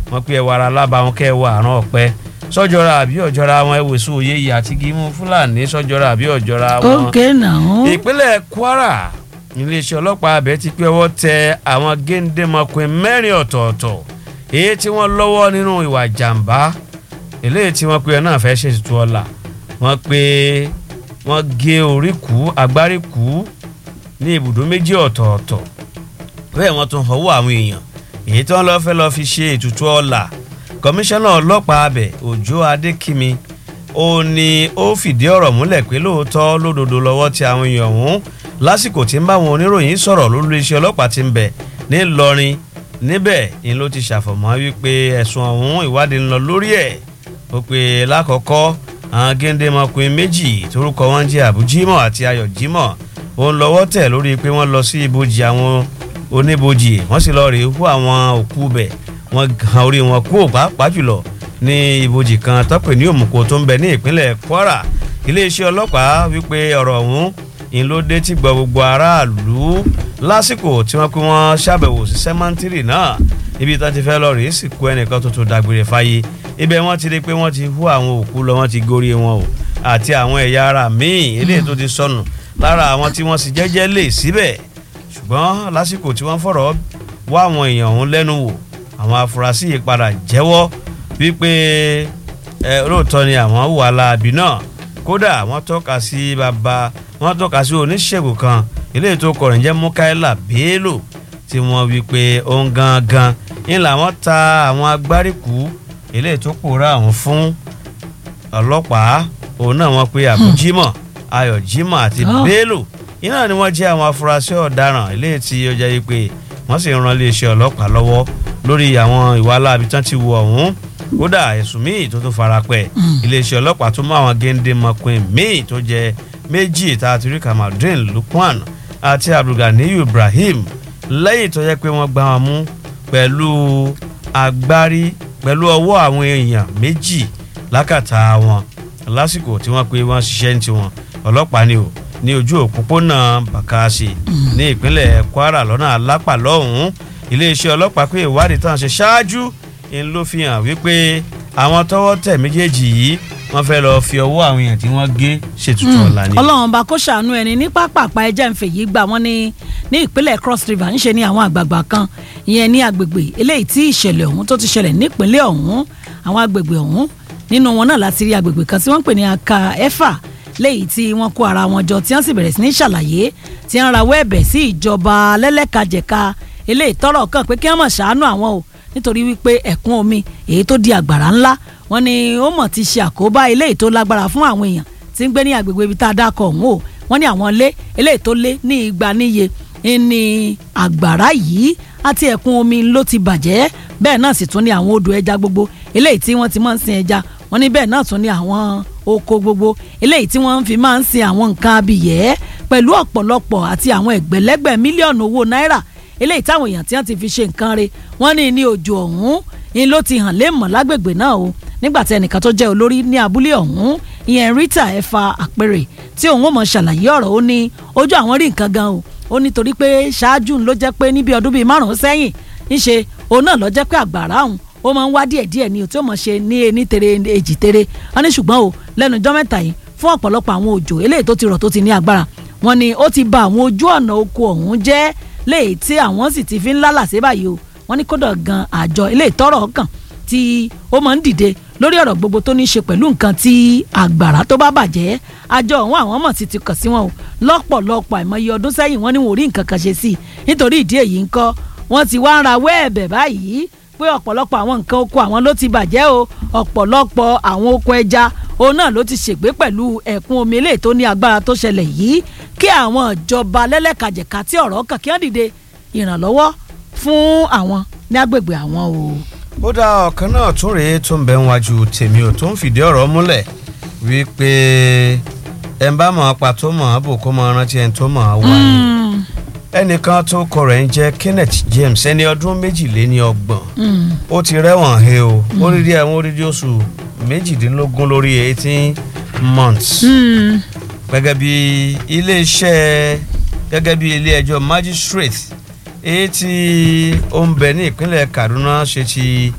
wọ́n pe ẹwà ara lábàáwọn kẹwà àrùn ọ̀pẹ sọ́jọ́ra àbí ọ̀jọ́ra wọn ẹ̀wẹ̀sùn òye yìí àti gímú fúlàní sọ́jọ́ra àbí ọ̀jọ́ra wọn. ókè náà. ìpínlẹ̀ kwara iléeṣẹ́ ọlọ́pàá abẹ ti pé ọwọ́ tẹ àwọn géńdémọkùnrin mẹ́rin ọ̀tọ̀ọ̀tọ̀ èyí tí wọ́n lọ́wọ́ nínú ìwà jàǹbá eléyìí tí wọ́n pe ẹ náà fẹ́ ṣètùtù ọ̀la wọ́n pe wọ́n gé orí kú agbárí kú ní ibùdó méjì ọ̀tọ̀ọ̀tọ̀ bẹ́ẹ̀ wọ́n tún fọwọ́ àwọn èèyàn èyí tí wọ́n lọ́ọ́ fẹ́ lọ́ọ́ fi ṣe ètùtù ọ̀la kọmíṣánná ọlọ́pàá abẹ òjó adékìmí ó ní ó fìdí ọ̀rọ̀ múlẹ̀ pé lóòótọ́ lódodo lọ́wọ́ tí àwọn èèyàn ọ̀hún lásìkò tí ń bá àwọn oníròyìn sọ̀rọ̀ lórí iṣẹ́ ọlọ́pàá ti ń bẹ̀ ńìlọrin níbẹ̀ ni ló ti ṣàfọ̀mọ́ wípé ẹ̀sùn ọ̀hún ìwádìí ń lọ lórí ẹ̀ ó pe lákọ̀ọ́kọ́ àwọn géńdémọkùnrin méjì torúkọ wọn jẹ́ àbújímọ̀ àti ayọ̀ jímọ̀ òun lọ́wọ́ tẹ̀ lórí pé wọ́n lọ sí ibojì àwọn oníbojì wọ́n sì lọ rèé hu àwọn òkú bẹ̀ wọ́n gan orí wọn kú pàápàá jùlọ ní ibojì kan tọ́pẹ̀ ní òmùkò tó ń bẹ ní ìpínlẹ̀ kwara iléeṣẹ́ ọlọ́pàá wípé ọ̀rọ̀ ọ̀hún ń ló dé tí gbọ́ gbogbo aráàlú lásìkò tí wọ́n pé wọ́n ṣàbẹ̀wò sí sẹ́mántìrì náà ibi tí wọ́n ti fẹ́ lọ rèé sì kú ẹnìkan tuntun dágbére fáyé ibẹ̀ wọ́n ti rí pé wọ́n ti hu àwọn òkú lọ wọ́n ti gorí wọn o àti àwọn ẹ̀yà ara míì eléyìí tó ti sọnù lára àwọn tí wọ́n sì jẹ́jẹ́ lè síbẹ̀ ṣùgbọ́n lásìkò tí wọ́n fọ̀rọ̀ wá àwọn èèyàn ọ̀hún lẹ́nu wò àwọn afurasí yìí padà jẹ́wọ́ wípé ẹ lóòótọ́ ni àwọn wà láabi náà kódà wọ́n tọ́ka sí bàbá wọ́n tọ́ka sí oníṣègùn kan eléyìí tó kọrin jẹ́ mukaila bello tí wọ́n wí pé òun gangan ń làwọn ta àwọn agbáríkù eléyìí tó pòórá àwọn fún ọlọ́pàá òun náà wọ́n pe àbújímọ̀ ayọ̀jímọ̀ àti Oh. bello iná ni wọ́n jẹ́ àwọn afurasí ọ̀daràn eléyìí tí ó jẹ́ wípé wọ́n sì ń ran iléeṣẹ́ ọlọ́pàá lọ́wọ́ lórí àwọn ìwà aláàbí tán ti wọ ọ̀hún kódà ẹ̀sùn míì tó tún farapẹ́ iléeṣẹ́ ọlọ́pàá tún mú àwọn géńdé mọ̀pin míì tó jẹ́ méjì tá a ti rí kamaldeen lukman àti abdulganiyu ibrahim lẹ́yìn tó yẹ pé wọ́n gbá wọn mú pẹ̀lú agbárí pẹ̀lú ọwọ́ àwọn èèyàn méjì lákàtà wọn lásìkò tí wọ́n pe wọ́n ṣiṣẹ́ ní tiwọn ọlọ́pàá ni o ní ojú òpópónà bàkàṣe ní ìpínlẹ̀ kwara lọ́nà alápà lọ́hùn-ún iléeṣẹ́ ọlọ́pàá pé ìwádìí tán ṣe ṣáájú ń ló fi hàn wípé àwọn tọ́wọ́ tẹ̀ méjèèjì yìí wọ́n fẹ́ lọ́ọ́ fi ọwọ́ àwọn èèyàn tí wọ́n gé ṣètùtù ọ̀la ni. ọlọ́run bá kó ṣàánú ẹni ní pápápá ẹjẹ́ ń fèyí gbà wọ́n ní ní ìpínlẹ̀ cross river ń ṣe ní àwọn àgbààgbà kan ìyẹn ní agbègbè eléyìí tí ìṣẹ̀lẹ̀ ọ̀hún tó ti ṣẹlẹ̀ nípínlẹ̀ ọ̀hún àwọn agbègbè ọ̀hún nínú wọn náà láti rí agbègbè kan tí wọ́n ń pè ní aka ẹ̀fà léyìí tí wọ́n kó ara wọn jọ tí wọ́n sì bẹ̀rẹ̀ sí ní ṣàlàyé tí wọ́n rawọ́ ẹ̀bẹ̀ sí ìjọba lẹ́lẹ́kajẹ̀ka eléyìí tọ́rọ̀ kàn pé kí wọ́n mọ̀ ṣàánú àwọn o nítorí wípé ẹ̀kún omi èyí tó di àgbàrá ńlá wọ́n ní ó mọ̀ ti ṣe àkóbá eléyìí tó lágbára fún àwọn èèyàn tí ń gbé ní agbègbè ibi tá a dákọ̀ ọ̀hún o wọ́n ní àwọn ilé eléyìí tó lé ní igba níye ní àgbàrá yìí àti ẹ̀kún omi ló ti bàjẹ́ bẹ́ẹ̀ náà sì tún ní àwọn odò ẹja gbogbo eléyìí tí wọ́n ti máa ń sin ẹja wọ́n ní bẹ́ẹ̀ náà tún ní àwọn oko gbogbo eléyìí tí wọ́n fi máa ń sin àwọn nǹkan abìyẹ́ pẹ̀lú ọ̀pọ̀lọpọ̀ àti àwọn ẹgbẹ̀lẹ́gbẹ̀ mílíọ̀nù owó náírà eléyìí táwọn èèyàn tí wọ́n ti fi ṣe nǹkan re wọ́n ní ní òjò ọ̀hún ni ló ti hàn léèmọ̀ lágbègbè náà o nígbà tí ẹnìkan tó jẹ́ olórí ní abúlé ọ̀hún ìyẹn Rita ẹ̀fà àpèrè tí òun ò mọ̀ ṣàlàyé ọ̀rọ̀ ó ní ojú àwọn rí nǹkan gan o ó nítorí pé ṣáájú ló jẹ́ pé níbi ọdún bíi márùn-ún sẹ́yìn ńṣe òun náà ló jẹ́ pé àgbàrá òun ó máa ń wá díẹ̀ díẹ̀ ní o tí ó mọ̀ ṣe ní ení tere èjì tere wọ́n ní ṣùgbọ́n o lẹ́nu ọjọ́ mẹ́ta yìí fún ọ̀pọ̀lọpọ̀ àwọn òjò eléyìí tó ti rọ̀ tó ti ní agbára wọ́n ní ó ti ba àwọn ojú ọ̀nà oko ọ̀hún jẹ́ léyìí tí àwọn sì ti fi ń lálàsé báyìí o wọ́n ní kódà gan àjọ eléyìí tọ́rọ̀ kàn tí ó máa ń dìde lórí ọ̀rọ̀ gbogbo tó ní í ṣe pẹ̀lú nǹkan tí àgbàrá tó bá bàjẹ́ àjọ ọ̀hún àwọn mọ̀ sí ti kàn sí wọn o lọ́pọ̀lọpọ̀ àìmọye ọdún sẹ́yìn wọ́n ní wọn ò rí nǹkan kan ṣe sí i nítorí ìdí èyí ń kọ́ wọ́n ti wá ń ra wẹ́ẹ̀bẹ̀ báyìí pé ọ̀pọ̀lọpọ̀ àwọn nǹkan oko àwọn ló ti bàjẹ́ o ọ̀pọ̀lọpọ̀ àwọn oko ẹja òun náà ló ti ṣègbé pẹ̀lú ẹ̀kún omi eléyìí tó ní agbára tó ṣẹlẹ̀ yìí kí àwọn ìjọba lẹ́lẹ́kajẹ̀ka tí ọ̀rọ̀ kàn kí wọ́n dìde ìrànlọ́wọ́ fún àwọn ní agbègbè àwọn o. ó dá ọ̀kan náà tún rèé tó ń bẹ ń wájú tèmi ò tó ń fìdí ọ̀rọ̀ múlẹ̀ wípé ẹ̀ ń bá mọ̀ ọ́ pa tó mọ̀ ọ́ bò kó mọ̀ ọ́ rántí ẹni tó mọ̀ ọ́ wá ni ẹnìkan tó kọ rẹ̀ ń jẹ́ Kenneth James ẹni ọdún méjìléní ọgbọ̀n ó ti rẹ́wọ̀n he o ó rí rí ẹ̀wọ̀n orí oṣù méjìdínlógún lórí eighteen months gẹ́gẹ́ bí iléeṣẹ́ gẹ́gẹ́ bí ilé ẹjọ́ magistrate èyí tí ó ń bẹ ní ìpínlẹ̀ Kaduna ṣe ti